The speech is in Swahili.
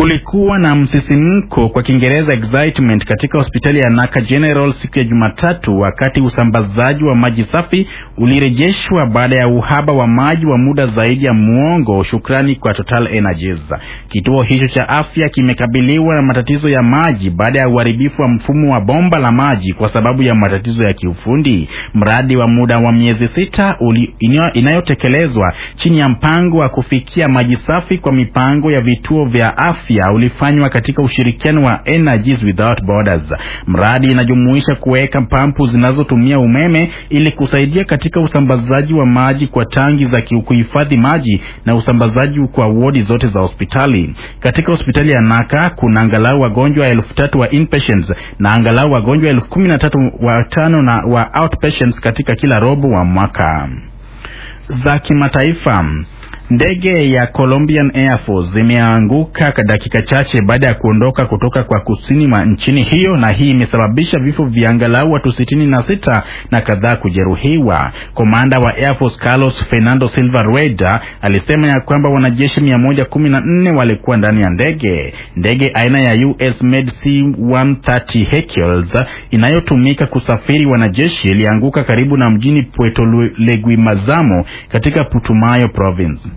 Kulikuwa na msisimko kwa Kiingereza excitement katika hospitali ya Naka General siku ya Jumatatu wakati usambazaji wa maji safi ulirejeshwa baada ya uhaba wa maji wa muda zaidi ya muongo, shukrani kwa Total Energies. Kituo hicho cha afya kimekabiliwa na matatizo ya maji baada ya uharibifu wa mfumo wa bomba la maji kwa sababu ya matatizo ya kiufundi. Mradi wa muda wa miezi sita inayotekelezwa chini ya mpango wa kufikia maji safi kwa mipango ya vituo vya afya ulifanywa katika ushirikiano wa Energies Without Borders. Mradi inajumuisha kuweka pampu zinazotumia umeme ili kusaidia katika usambazaji wa maji kwa tangi za kuhifadhi maji na usambazaji kwa wodi zote za hospitali. Katika hospitali ya Naka kuna angalau wagonjwa elfu tatu wa inpatients na angalau wagonjwa elfu kumi na tatu wa tano na wa outpatients katika kila robo wa mwaka. Za kimataifa Ndege ya Colombian Air Force imeanguka dakika chache baada ya kuondoka kutoka kwa kusini mwa nchini hiyo, na hii imesababisha vifo vya angalau watu sitini na sita na kadhaa kujeruhiwa. Komanda wa Air Force Carlos Fernando Silva Rueda alisema ya kwamba wanajeshi mia moja kumi na nne walikuwa ndani ya ndege. Ndege aina ya US Med C-130 Hercules inayotumika kusafiri wanajeshi ilianguka karibu na mjini Puerto Leguimazamo katika Putumayo province.